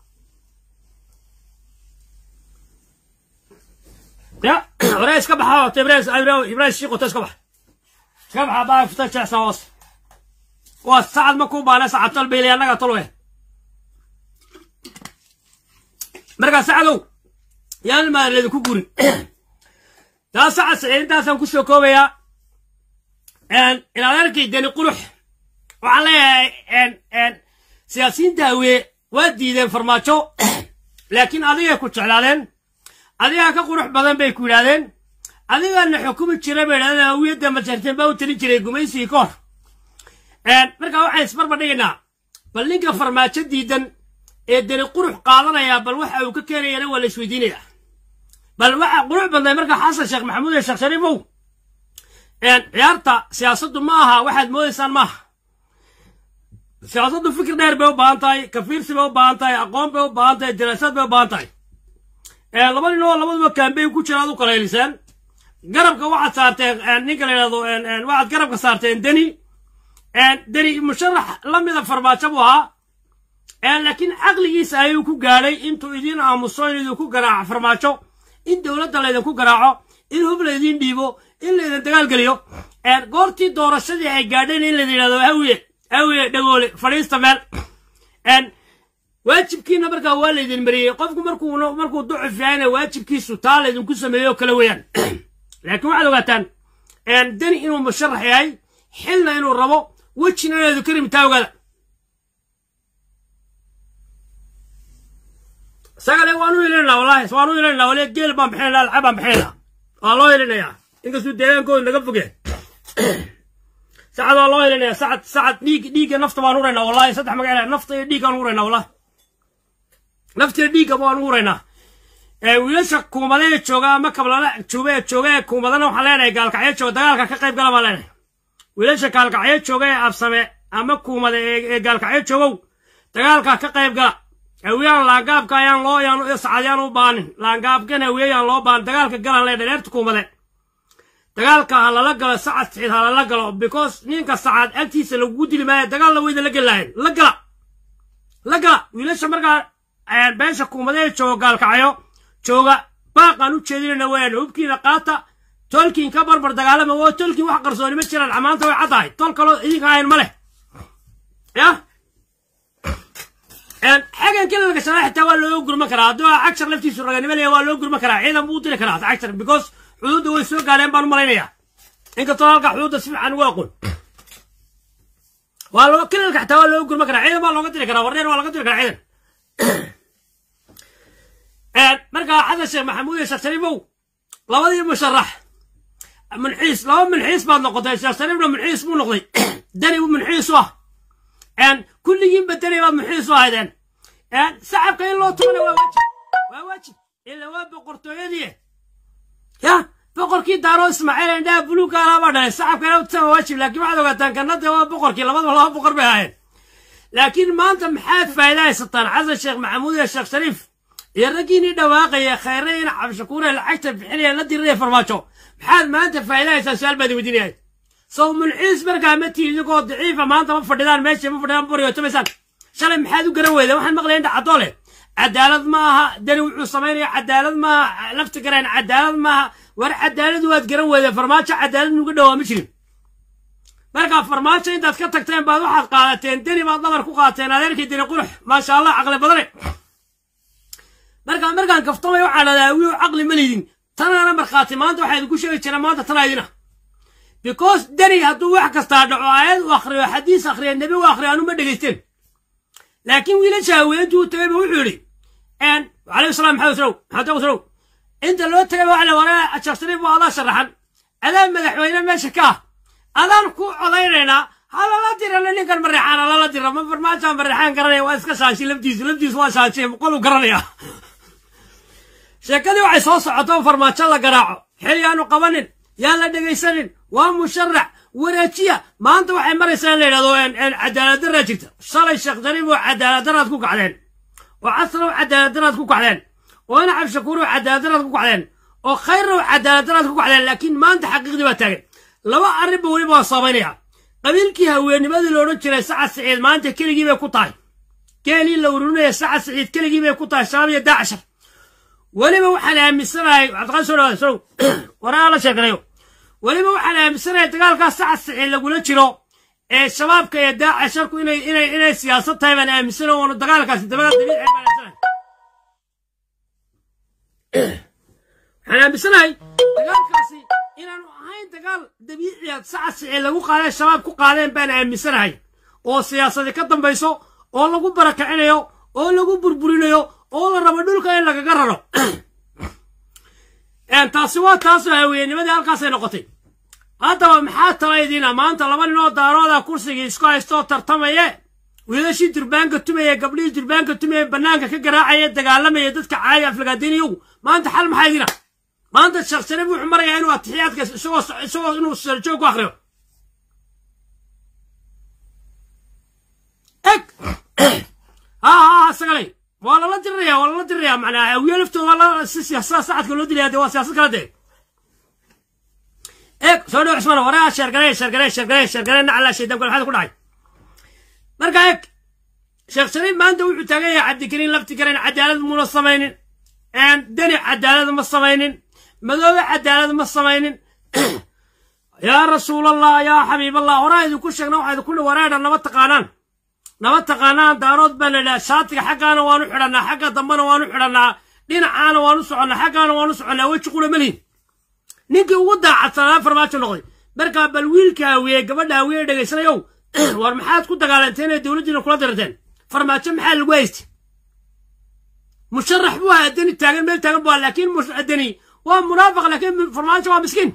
ya hore iska baxa wato ibrahim ibrahim shiiqoto iska baxa iska baxa baa fita jeexsan hoos waa sacad ma kuu baana sacad tol baylay annaga tol weh markaa sacadow yaan maaleedu ku gurin taa sacad saciidintaasaan ku soo koobayaa inaad arkay deni qurux waxaan leeyahay siyaasiyiinta hawee waa diideen farmaajo laakiin adigay ku jeclaadeen adigaa ka qurux badan bay ku yidhahdeen adigaana xukumi jira bay yidhahdeen hawiyadda majarteen baa u talin jiray gumaysigii ka hor markaa waxaan isbarba dhigaynaa bal ninka farmaajo diidan ee deni qurux qaadanaya bal waxa uu ka keenayana waa la isweydiinaya bal waxa qurux badnay marka xasan sheekh maxamuud iyo sheekh shariifow ciyaarta siyaasaddu ma aha waxaad moodaysaan maaha siyaasaddu fikir dheer bay u baahan tahay kafiirsi bay u baahan tahay aqoon bay u baahan tahay daraasad bay u baahan tahay laba nin oo labaduba kambeyn ku jira aad u kalayliseen garabka waxaad saarteen ninka la yidhahdo waxaad garabka saarteen deni deni musharax la mida farmaajo buu ahaa laakiin caqligiisa ayuu ku gaadhay intuu idiin aamuso in idinku garaaco farmaajo in dowladda laydinku garaaco in hub laydiin dhiibo in laydin dagaalgeliyo goortii doorashadii ay gaadheen in laydin yidhahdo hawiye hawiye dhagoole fadhiista meel waajibkiina markaa waa laydin mariyey qofku markuu markuu ducuf yahayna waajibkiisu taa laydinku sameeyo kale weeyaan laakiin waxaad ogaataan deni inuu musharax yahay xilna inuu rabo wejina inaadu ka rimtaa ogaada isagale waanu ilinayna wallahi waanu ilinayna wali geel baan bixinayna lacag baan bixinayna waa loo ilinayaa inkastuu deegaankooda naga fogeen sacad waa loo ilinaya sacad sacad dhiig dhiigga nafta baan uraynaa wallahi saddex magac nafta iyo dhiiggaan uraynaa wallahi nafta iyo dhiigga baan uraynaa wiilasha kuumadee jooga ama kablala jooga ee jooga ee kuumadana waxaan leenahay gaalkacyo jooga dagaalka ka qayb gala baan leenahay wiilasha gaalkacyo jooga ee absame ama kuumada ee gaalkacyo joogow dagaalka ka qayb gala hawiyaan laangaabka ayaan loo yaan sacadiyaan u baanin laangaabkan hawiyayaan loo baanin dagaalka galan lee dhareerta kuumade dagaalka ha lala galo sacad siciid ha lala galo because ninka sacad agtiisa lagugu dili maayo dagaalna weyda la geli lahayn la gala la gala wiilasha markaa beesha kuumadee jooga gaalkacyo jooga baaqaan u jeedinayna weyaan hubkiina qaata tolkiin ka barbar dagaalama oo tolkiin wax qarsooni ma jiraan amaanta way caddahay tol kaloo idinka ahayn ma leh yah xagan kala lagashanaa xitaa waa looga gurman karaa hadduu cagshar laftiisu raganimo leeya waa loo gurman karaa ciidan buu u diri karaa cagshar because xuduudda way soo gaareen baan u malaynayaa inkastoo halka xuduudda si fiican ugu aqoon waa loo kilalka xitaa waa looga gurman karaa ciidan baa looga diri karaa warneer waa looga diri karaa ciidan markaa xasan sheekh maxamuud iyo sheekh shariifow labadii musharax منحيس لو منحيس بعد نقطة يا شريف لو منحيس مو نقطي دني منحيس واه ان كل يوم بدني بعد منحيس واحد ان سحب كاين لو تمنى واجب واجب إلا واب قرطوية يا boqorkii daaro ismaaciil indhaha buluugga alaba dhalay sacabka inaa utasama waajib laakiin waxaad ogaataan kanada waa boqorkii labadaba laba boqor bay ahaayeen laakiin maanta maxaad faa'iida haysataan xasan sheekh maxamuud iyo sheekh shariif iyo raggiinii dhawaaqaya khayre in cabdishakuure lacagta bixinaya la diriraya farmaajo maxaad maanta faa'iida haysaan su-aal baad weydiinaya sow mulxiis markaa ma tihi idinkoo daciifa maanta ma fadhidaan meesha ma fadhidaan bariyootomaysaan shalay maxaad u garan weyda waxaan maqlayaa indha caddoo leh cadaalad ma aha dani wuxuu samaynaya cadaalad ma aha lafti gareen cadaalad ma aha war cadaalad waad garan weyda farmaajo cadaalad nuga dhowaa ma jirin markaa farmaajo intaad ka tagteen baad waxaad qaadateen deni baad dhabar ku qaateen adeerkii deni qurux maasha allah caqli badane markaa markaan kaftamay waxaa dhahdaa wiiw caqli ma lidin tanaana markhaati maanta waxaa idinku sheegi jira maanta tanaa idina because deni hadduu wax kastaa dhaco aayad u akhriyo xadiis akhriya nebi u akhriyo anu ma dhegaysteen laakiin wiilasha haweentuu u tagay ba wuxuu yidhi calayhi salaam maxamed salow maxamed salow inta loo tagay waxa la waraa sheekh shariif waa adaa sharaxan adaa madaxweyne meesha ka ah adaan ku codaynaynaa halala dirana ninkan mareexaan halala dira ma farmaajo mareexaan garanaya waa iska shaanshi laftiisu laftiisu waa shaanshay qolu garanaya sheekadii waxay soo socoto farmaajo la garaaco xil yaanu qabanin yaan la dhegaysanin waa musharax wareejiya maanta waxay maraysaa in la yidhahdo cadaalad daraa jirta shalay sheekh shariif oo cadaalad daraad ku kacdeen oo casrow cadaalad daraad ku kacdeen oo ina cabdishakuur oo cadaalad daraad ku kacdeen oo khayrow cadaalad daraad ku kacdeen laakiin maanta xaqiiqdii baa taagan laba arrinba weliba waa samaynaya qabiilkii haweennimadii la odhan jiray sacad siciid maanta keligii bay ku tahay geelii la ururinaya sacad siciid keligii bay ku tahay shabaab iyo daacashar weliba waxaan aaminsanahay cabdiqaadir soo dhawaada sow waraa la sheekanayo weliba waxaan aaminsanahay dagaalkaas sacad siciid lagula jiro ee shabaabka iyo daacasharku inay inay inay siyaasad tahay baan aaminsanahay oonu dagaalkaasi dabada dabiici baan aaminsanahay waxaan aaminsanahay dagaalkaasi inaanu ahayn dagaal dabiiciya sacad siciid lagu qaaday shabaab ku qaadeen baan aaminsanahay oo siyaasadi ka dambayso oo lagu barakicinayo oo lagu burburinayo oo la rabo dhulka in lagaga raro taasi waa taasoo haweennimadii halkaasay noqotay haddaba maxaa tala idiina maanta laba nin oo daarooda kursigii isku haystoo tartamaye wiilashii durbaanka tumaya gabdhihii durbaanka tumaya bannaanka ka garaacaya dagaalamaya dadka caaya aflagaadiniyogu maanta xal maxaa idiina maanta sheekh shariif wuxuu marayaa inuu atixiyaadka isagoo isagoo inuu sarjoog ku akriyo eg ha ha sagalay waa lala diriraya waa lala diriraya macnaa hawiye laftooda waa la si siyaasada sacadka loo dilaya dee waa siyaasad kala dee eg soo dhow cusmaan waraa sheergaree sheergaree sheergaree sheergaree nacala shaydaan kale maxaad ku dhacay marka eg sheekh shariif maanta wuxuu taagan yahay cabdikariin lafti karen cadaalad muuna samaynin deni cadaalad ma samaynin madoobe cadaalad ma samaynin yaa rasuulallah yaa xabiiballah horaa idinku sheegna waxaa idinku wareedha nama taqaanaan nama taqaanaan daarood baa la idhaha shaatiga xaggaana waanu xidhannaa xagga dambena waanu xidhannaa dhinacaana waanu soconnaa xaggaana waanu soconnaa weji qura malihin ninkii ugu daacadsanaa farmaajo noqday markaa bal wiilka hawiye gabadha hawiye dhegaysanayow war maxaad ku dagaalanteen ee dowladdiina kula dirteen farmaajo maxaa lagu haystay musharax buu ahaa deni taagan meel taagan buu ahaa laakiin deni waa munaafiq laakiin farmaajo waa miskiin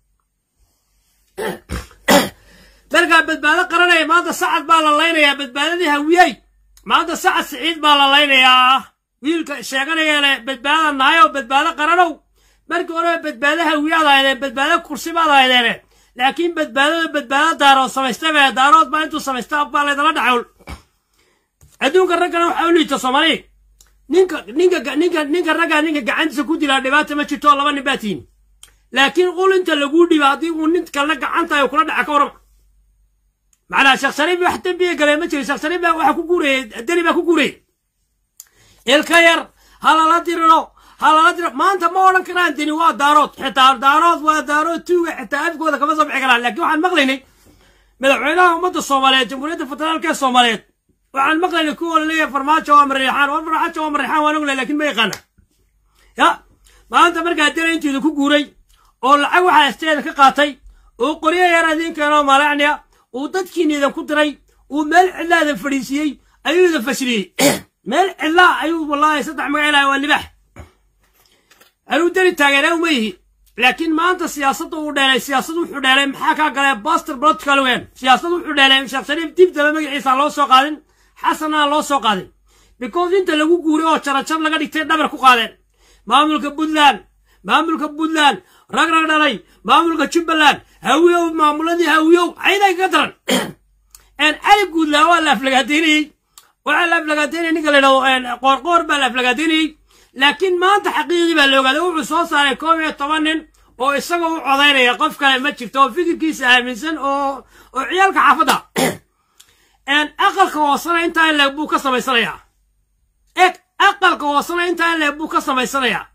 markaa badbaado qaranaya maanta sacad baa la laynayaa badbaadadii hawiyey maanta sacad siciid baa la laynayaa wiilka sheeganaya le badbaadada nahayow badbaado qaranow markii hore badbaado hawiyaad ahaydeen badbaado kursi baad ahaydeene laakiin badbaadada badbaado daarood samaystay bee daarood baa intuu samaysta baa laydala dhacawl adduunka raggana waxaa u liita soomaaliya ninka ninka ninka ninka raggaa ninka gacantiisa ku dilaa dhibaata ma jirto laba nin baa tihin laakiin qul inta laguu dhiba haddii uu nin kalena gacanta ay kula dhaca ka warama macnaa sheekh shariif wax dembiga galee ma jiro sheekh shariif baa waxa ku guurayey deni baa ku guurayey ilka yar ha lala diriro ha lala diro maanta ma odhan karaan deni waa daarood xitaa daarood waa daarood tuuga xitaa afkooda kama soo bixi karaan laakiin waxaan maqlaynay madaxweynaha ummadda soomaaliyeed jamhuuriyadda federaalka ee soomaaliyeed waxaan maqlaynay kuwa laleeyahay farmaajo waa mariixaan war farmaajo waa mariixaan waan ognay laakiin ma yaqaana ya maanta markaa deni intiida ku guuray oo lacag waxaa isteeda ka qaatay oo qoryo yar idiin keenoo maalacniya uu dadkiina idan ku diray uu meel cidlaa idan fadhiisiiyey ayuu idan fashiliyey meel cidlaa ayuu wallaahi saddex magacilaha waa libax anuu deni taageeraa uma yihi laakiin maanta siyaasadda uu dheelay siyaasad wuxuu dheelay maxaa kaa galee boster political weyn siyaasad wuxuu dheelay sheekh shariif dib daba magaciisa loo soo qaadin xasanaa loo soo qaadin because inta lagu guuray oo jarajar laga dhigtay dhabar ku qaadeen maamulka puntland maamulka puntland rag rag dhalay maamulka jubbaland hawiyow maamuladii hawiyow ayday kaga daran cali guudlaa waa la aflagaadeynayey waxaa la aflagaadeynaya ninka la yidhahdo qoorqoor baa la aflagaadeynayey laakiin maanta xaqiiqdii baa la ogaaday wuxuu soo saaray koob iyo toban nin oo isagoo u codaynaya qof kale ma jirto oo fikirkiisa aaminsan oo oo ciyaalka xaafadda aqalka hoosena intaa in leeg buu ka samaysanayaa eg aqalka hoosena intaa in leeg buu ka samaysanayaa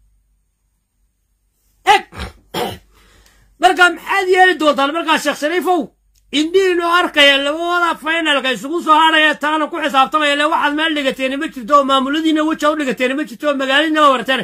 eg markaa maxaad yeeli doontaan markaa sheekh shariifow indhihiinoo arkaya labada finalka isugu soo hadhaya taana ku xisaabtamaya le waxaad meel dhigateeni ma jirto oo maamuladiina weja u dhigateeni ma jirto oo magaaladiina waa warteene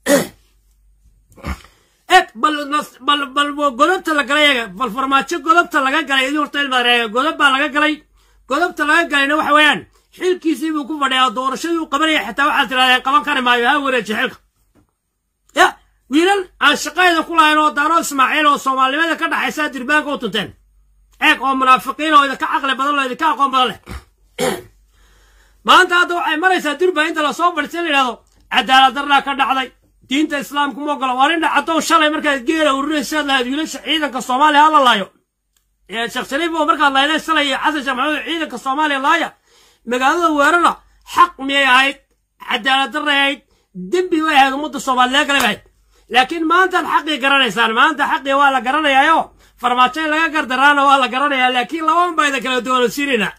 eg bal bal bal godobta la galay eega bal farmaajo godobta laga galay idin horta ilmareega godob baa laga galay godobta laga galayna waxa weeyaan xilkiisii buu ku fadhiyaa doorashadii uu qabanaya xitaa waxaad tirahdeen qaban kari maayo ha wareeji xilka ya wiilal aan shaqayda ku lahayn oo daaro ismaaciil oo soomaalinimada ka dhaxaysa dirbaanka u tunteen eeg oo munaafiqiin oo idinka caqli badan oo idinka aqoon badan leh maanta hadda waxay maraysaa durba inta lasoo fadhiista la yidhahdo cadaalad darraa ka dhacday diinta islaamku ma ogola waa nin dhacadow shalay markaad geela ururinaysaad lahayd wiilasha ciidanka soomaaliya ha la laayo sheekh shariif oo markaad laydeen shalay iyo xasan sheekh maxamuud ciidanka soomaaliya laaya magaalada weerara xaq miyay ahayd cadaalad darray ahayd dembi way ahayd ummadda soomaaliyeed kale ahayd laakiin maantaad xaqii garanaysaan maanta xaqii waa la garanayaayo farmaajo in laga gardaraana waa la garanayaa laakiin lababan baa idin kala doonaysiinayna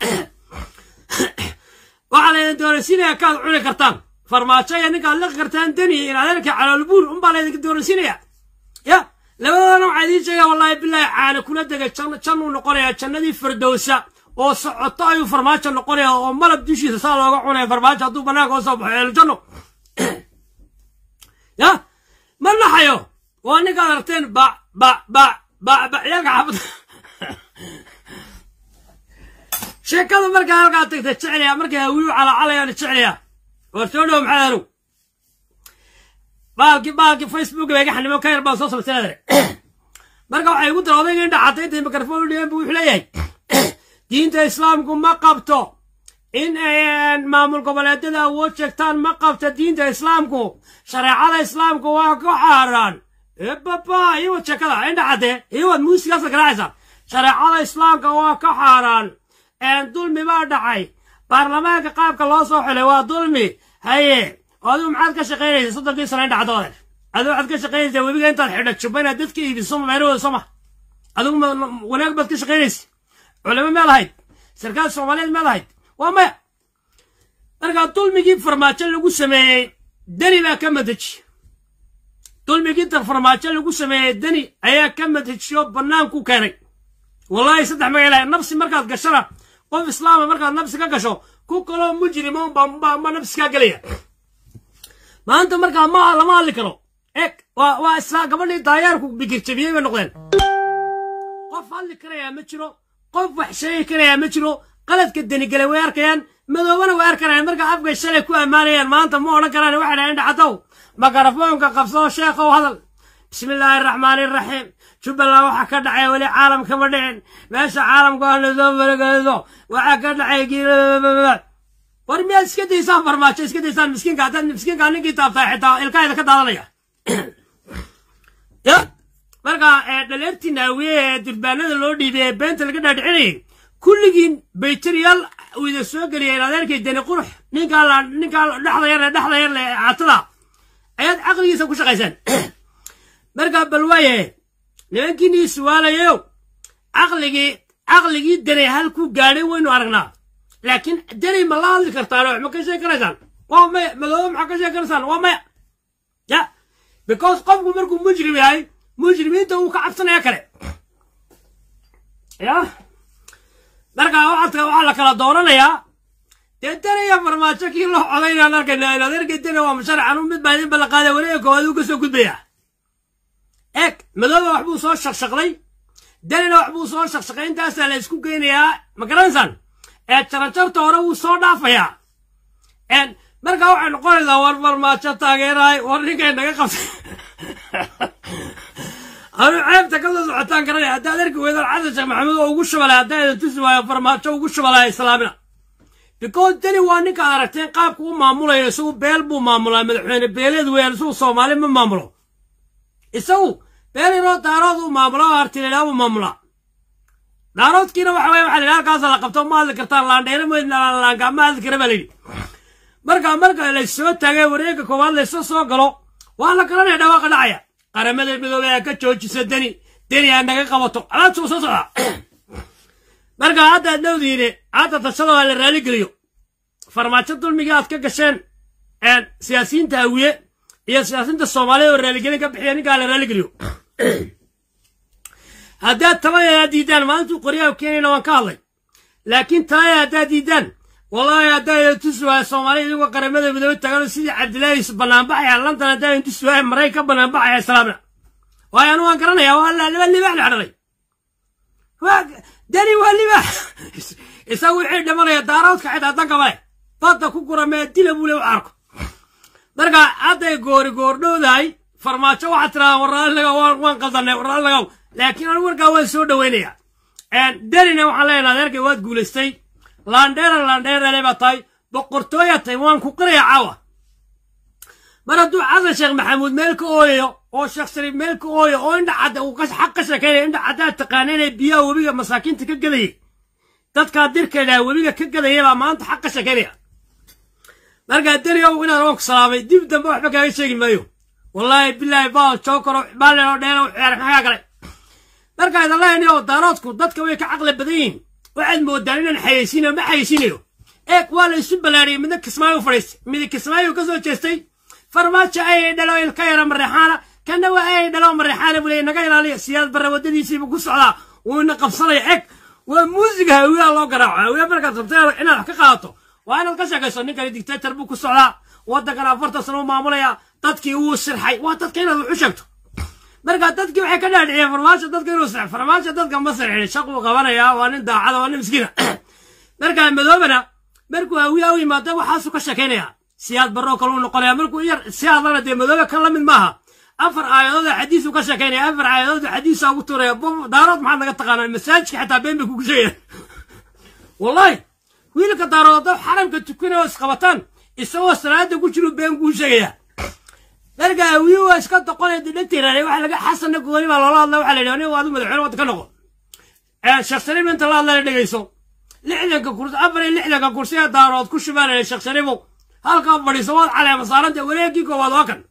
waxaa la idin doonaysiinaya kaad cuni kartaan farmaajo iyo ninkaad liqi kartaan deni in adeerka caloolbuur unbaa la idinka doonaysiinaya ya labadoodana waxaa idiin sheegaa wallaahi bilaahi caana kula dega jannuu noqonayaa jannadii firdowsa oo socoto ayuu farmaajo noqonaya oo malab dushiisa saa looga cunaya farmaajo hadduu bannaanka oo soo baxo eeljanno ya ma naxayo waa ninkaad aragteen ba ba ba ba ba ciyaalka xaafadda sheekada markaa halkaa tagta jeclaya markay hawiyu calaacalayaan jeclaya war soo dhow maxaa halow baalki baalki facebook bay gaxnimo ka yar baan soo samaysanaadare marka waxay igu dara odayga in dhacatay intay mikrofon u dhigeen buu wuxuu leeyahay diinta islaamku ma qabto in ay maamul goboleedyada awood sheegtaan ma qabto diinta islaamku shareecada islaamku waa ku xaaraan ebaba iwad sheekada indhacade iwad muusigaasa garaacaysa shareecada islaamka waa ka xaaraan dulmi baa dhacay baarlamaanka qaabka loo soo xulay waa dulmi haye adigu maxaad ka shaqaynaysa soddonkii sano in dhacdo adeer adigu waxaad ka shaqaynaysaa webiga intaad xidha juba inaad dadka iibiso meelahooda soo ma adigu wanaag baad ka shaqaynaysa culamo meel ahayd sarkaal soomaaliyeed meel ahayd waa maya markaa dulmigii farmaajo lagu sameeyey deni baa ka madaji dulmigii farmaajo lagu sameeyey deni ayaa ka madajiyo banaanku keenay wallahi saddex magaala nabsi markaad gashana qof islaama markaad nabsi ka gasho ku kaloo mujrima unbaa nabsi kaa gelaya maanta markaa ma lama hadli karo eg waa waa isla gabadhii daayaarku bikirjabiyey bay noqdeen qof hadli karayaa ma jiro qof wax sheegi karayaa ma jiro qaladka denigale way arkayaan madoobana way arkanayaan marka afkay shalay ku ammaanayaan maanta ma odhan karaan waxay dhahaen dhacdow makarafoonka qabsoo sheekhow hadal bismi illaahi araxmaani iraxiim jubbaland waxaa ka dhacay weli caalam kama dhicin meesha caalamku aana soo farageliso waxaa ka dhacay war miyaad iska daysaan farmaajo iska daysaan miskiinka haddaad miskiinka ninkii taabtaa xitaa ilkaheeda ka daadanaya ya marka dhaleertii naawiye ee durbaanada loo dhiibay ee beenta laga dhaadhicinayay kulligiin baytariyaal uu ida soo geliyeen adeerkay deni qurux ninkaa la ninkaa dhexda yar ee dhexda yar ee caatada ayaad caqligiisa ku shaqaysaan marka bal waayahe nimankiinii suwaalayow caqligii caqligii deni halkuu gaadhay waynu aragnaa laakiin deni ma la hadli kartaan wax ma ka sheegi karaysaan waa maya madoobe maxaa ka sheegi karaysaan waa maya ya because qofku markuu mujrim yahay mujrimiinta uu ka cabsanaya kale ya marka waxaadka waxaa la kala dooranayaa dee deni iyo farmaajo kii loo codaynaan arkayna inaad ergay deni waa musharacan mid baa idin ballanqaaday wareega koowaad uu ka soo gudbaya eeg madooba wax buu soo shaqshaqday denina wax buu soo shaqshaqay intaasaa la isku geynayaa ma garanaysaan ee jarajarta hore wuu soo dhaafayaa markaa waxay noqonaysaa war farmaajo taageerahay war ninkay naga qabtay anu ceebta ka soo socotaan garanaya haddaad arki weydaan xasan sheekh maxamuud oo ugu shubalay haddaa idin tusi waayo farmaajo ugu shubalaya islaamina because deni waa ninkaad aragteen qaabku u maamulayo isagu beel buu maamulaa madaxweyne beeleed weeyaan isagu soomaali ma maamulo isagu beel yaroo daarood uu maamulo oo artililaa buu maamulaa daaroodkiina waxa weye waxa la yidhi halkaasa la qabto ma hadli kartaan laandheere laanka ma hadli kara baa la yidhi marka marka laysoo taagay wareegga koowaad laysa soo galo waa la garanaya dhawaaqa dhacaya qaramada midoobey aa ka joojisa deni deni aa naga qabato alaabtuu soo socdaa marka hadda ad dhowdiine hadda tashada waa la raaligeliyo farmaajo dulmigii aad ka gasheen siyaasiyiinta hawiye iyo siyaasiyiinta soomaaliyad oo raaligelin ka bixiya ninkaa la raaligeliyo haddaad taladeeda diidaan maalintuu qoryaha keenayna waan ka hadlay laakiin taladeeda haddaad diidaan wallaahi haddaa tusi waaya soomaaliya idigoo qaramada midoobe tagan sidii cabdilaahi banaanbaxaya london haddaa tusi waaya maray ka banaanbaxaya islaamna waayo anu waan garanaya waa laba libaax la xadhalay dani waa libaax isagu wixii dhimanaya daaroodka xitaa danka male badda ku gura mee dila buu le u arko marka hadday goori goordhowdahay farmaajo waxaad tiradaa waraalnaga waan qaldanay waraalnagaw laakiin anu warkaa waan soo dhoweynayaa denina waxaan leenaha adeerkay waad guulaystay laandheera laandheerale baa tahay boqortooyaa tahay waan ku qirayaa caawa mar hadduu xasan sheekh maxamuud meel ka ooyayo oo sheekh shariif meel ka ooyo oo indha cadda uu xaq ka sheekaynaya indha caddaad taqaana inay biyaha webiga masaakiinta ka gadayay dadkaa dirkeedhaa webiga ka gadaya baa maanta xaq ka sheekaynaya markaa deriyow inaan waan ku salaamay dib dambe waxba kaaga sheegi maayo wallaahi bilaahi baal jookaro baaleno dheero ciyaar maxaa kale markaa idan lehni oo daaroodku dadka way ka caqli badan yihiin waxaad moodaan inaan xayeysiinayo ma xayeysiinayo eeg waa la isu ballaariyey midna kismaayo fadhiistay midi kismaayo ka soo jeestay farmaajo ayay dhalo ilka yara mareexaana kana waa ayay dhalo mareexaana buu leeyay naga ilaaliya siyaad barre waddadiisiibuu ku socdaa wuuna qabsanaya eeg waa muusiga hawiyaha loo garaaco hawiya markaad rabtay inaad wax ka qaadato waa inaad ka sheekayso ninkani dictator buu ku socdaa waddankan afartan sano u maamulaya dadkii wuu sirxay waa dadka inaad wax u sheegto marka dadkii waxay ka dhaadhiciyeen farmaajo dadka inuu sirx farmaajo dadka ma sirxin shaquu qabanayaa waa nin daacada waa nin miskiina marka madoobana markuu hawiya u yimaado waxaasuu ka sheekaynaya siyaad barro kale uu noqonaya markuu yar siyaadana dee madoobe kan la mid maaha afar aayadood oo xadiisuu ka sheekaynaya afar aayadood oo xadiisa ugu tuuraya daarood maxaad naga taqaanaa masaajidka xataa been bay kugu sheegayaan wallahi wiilka daarood haddoo xaramka tukanaya oo isqabataan isagoo salaada ku jiru been kuu sheegaya marka hawiye waa iska doqonaya dhegtiiraanay waxa laga xasanna gooni baa loola hadla waxa la yidhi aniga waadu madaxweyne wadda ka noqo sheekh shariif inta la hadlana dhegayso lixdanka kursi afar iyo lixdanka kursi ee daarood ku shubanaya sheekh shariifow halkaa fadhiiso waad caleema saaranta wareegii koowaad waa kan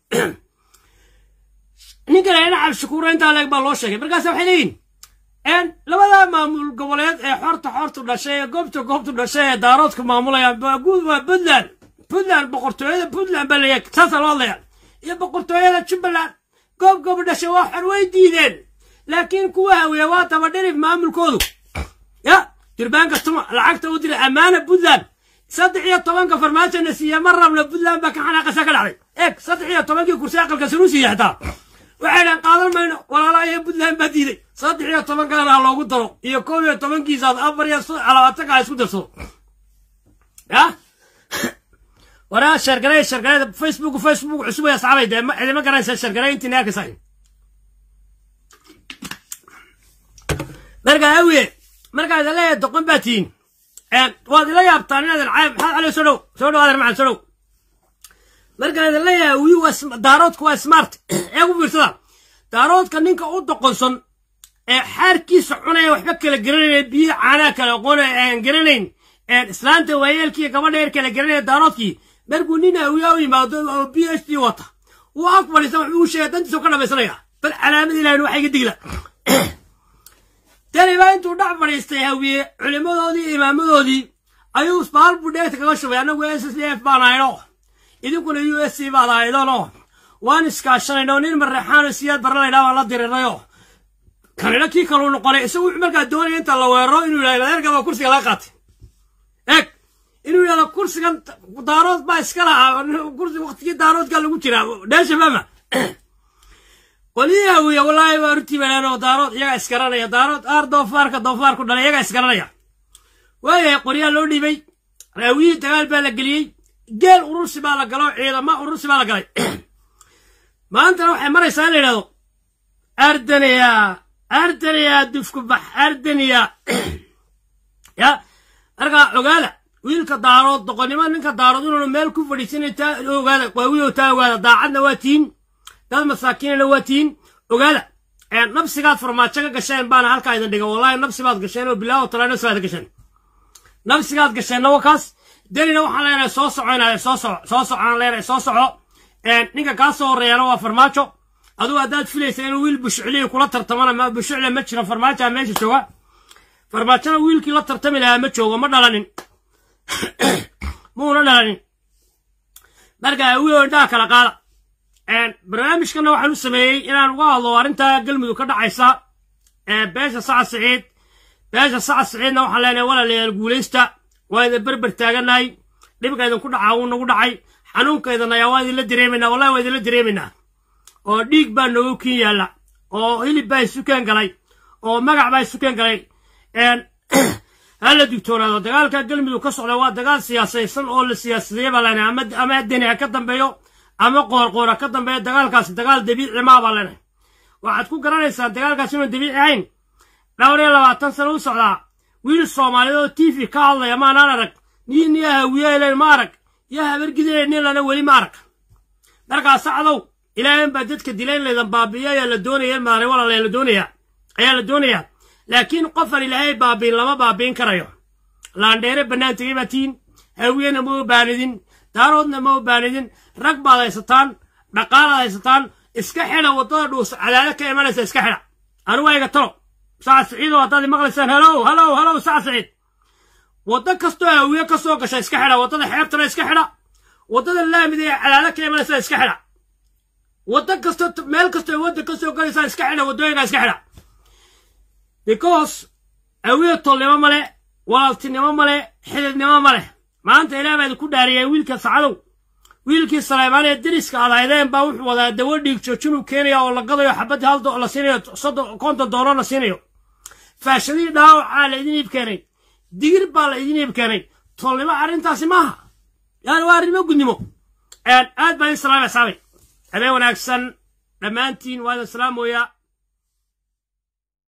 ninkan ayna cabshakuura intaa leeg baa loo sheegay markaas waxay leeyihin labada maamul goboleed ee xorta xortu dhashay ee goobta goobtu dhashay ee daaroodka maamulayaan guud waa puntland puntland boqortooyada puntland baa leeyahay saasa loo hadlayaan iyo boqortooyada jubbaland goob goob dhashay waa xor way diideen laakiin kuwa haweeye waa tabadhirif maamulkoodu ya durbaanka tuma lacagta u diray ammaana puntland saddex iyo tobanka farmaajona siiya ma rabna puntland baa ka xanaaqasa ka dhacday eeg saddex iyo tobankii kursi aqalka sanu siiya xitaa waxay dhahan qaadan mayno walaalaha puntland baa diiday saddex iyo tobankaana ha loogu daro iyo koob iyo tobankiisaas afar iyo labaatanka ha isku darsado ya waraa sheergaray sheergaray facebook facebook cusub ay asxaabay dee cidima garanaysa sheergaray intii naarkasay marka awiye markaa idin leeyahay doqon baa tihiin waad ila yaabtaan inaadan caayb maxaad cali soo dhow soo dhow adeer macalin soo dhow markaan idin leeyahay wiyu waa daaroodka waa smart ee ku fiirsada daaroodka ninka u doqonsan ee xaarkiisa cunaya waxba kala garanaya biyo caanaa kala aqoonaya aan garanayn islaanta waayeelkii gabadha yar kala garanaya daaroodkii markuu nin awiyaa u yimaado oo b h d wata uu ag fadhiista waxbuu u sheegay dantiisa ka dhamaysanaya bal calaamad ilahin waxa iga digla tani baa intuu dhac fadhiistay hawiye culimmadoodii imaamadoodii ayuu isbaal buu dheegta kaga shubay annagu s s d f baan ahayno idinkuna u s c baad ahaydono waan iskaashanayno nin mareexaano siyaad baranaynaa baan la dirirnayo kanina kii kaluu noqonay isagu wuxuu markaa doonaya inta la weeraro inuu yidhahdo adeerkaba kursiga laga qaatay eeg inuu yidhahdo kursigan daarood baa iska lahaa kursi waqtigii daaroodka lagu jiraa dheesha fama qolihii hawiya wallaahi waa runtii banaano daarood iyagaa isgaranaya daarood aar doofaarka doofaarku dhalay iyagaa isgaranaya waayahay qoryaa loo dhiibay raawiyii dagaal baa la geliyey geel urursi baa la galo ciidama urursi baa la galay maantana waxay maraysaa in la yidhahdo ardaniya ardaniya dufku bax ardaniya ya markaa ogaada wiilka daarood doqonnimo ninka daarood inuunu meel ku fadhiisanay taa ogaada waawiyo taa ogaada daacadna waa tihin dad masaakiinana waa tihin ogaada nafsigaad farmaajo ka gasheen baana halkaa idin dhiga wallahi nafsi baad gasheen oo bilaawo talaa nafsi baad gasheen nafsigaad gasheenna waa kaas denina waxaan leenahay soo soco inaad soo soco soo soco aan leenahay soo soco ninka kaa soo horreeyana waa farmaajo adugu haddaad filaysa inuu wiil bushucliyi kula tartamana ma bushucle ma jiro farmaajoa meesha jooga farmaajona wiilkii la tartami lahaa ma joogo ma dhalanin muuna dhalanin marka awiyo indhaha kala qaada barnaamijkana waxaan u sameeyey inaan uga hadlo arrinta galmudug ka dhacaysa beesha sacad siciid beesha sacad siciidna waxaan leenahay walaalayaal guulaysta waa idin berber taagannahay dhibka idinku dhacaa wuu nagu dhacay xanuunkaydana ayaa waa idinla dareemaynaa wallahi waa idinla dareemaynaa oo dhiig baa noogu kiin yaalla oo hilib baa isukeen galay oo magac baa isukeen galay hala digtoonaado dagaalka galmudug ka socda waa dagaal siyaasaysan oo la siyaasadeeye baa leenahay ama ama deni ha ka dambeeyo ama qoorqoor ha ka dambeeyo dagaalkaasi dagaal dabiici maa baa leenahay waxaad ku garanaysaa dagaalkaas inuu dabiici ahayn dhowr iyo labaatan sano u socdaa wiil soomaaliyeed oo t v ka hadlaya maanaan arag niin iyo hawiyeelen ma arag iyo habargideen nilana weli ma arag markaa sacdow ilaahan baa dadka dilayn laydan baabi'iyo ayaa la doonaya maalin walaala la doonayaa ayaa la doonayaa laakiin qofan ilaahay baabiin lama baabiin karayo laandheere bannaan tegay baa tiin hawiyena ma obaanidin daaroodna ma obaanidin rag baad haysataan dhaqaalaad haysataan iska xidha waddada dhuus cadaado ka imanaysa iska xidha anigu ayga talo sacad siciidoo haddaad maqlaysaan halow halow halow sacad siciid waddo kastoo hawiye ka soo gasha iska xidha waddada xeebtana iska xidha waddada laamida ee cadaado ka imanaysa iska xidha waddo kastoo meel kastoo wadda ka soo galaysaa iska xidha waddooyinka iska xidha because hawiye tolnimo male walaaltinimo male xididnimo male maanta ilaah baa idinku dhaariyay wiilka sacadow wiilkii saleymaan ee deriska aad haydeen baa wuxuu wadaa dawo dhiig joojinuu keenaya oo la gadayo xabadii hal la siinayo soddon konton doolar la siinayo faashadii dhaawacaa la idin iib keenay digir baa la idin iib keenay tolnimo arrintaasi maaha yani waa arrimo gudnimo aad baan idin salaamay saabay habeen wanaagsan dhammaantiin waa idin salaamooyaa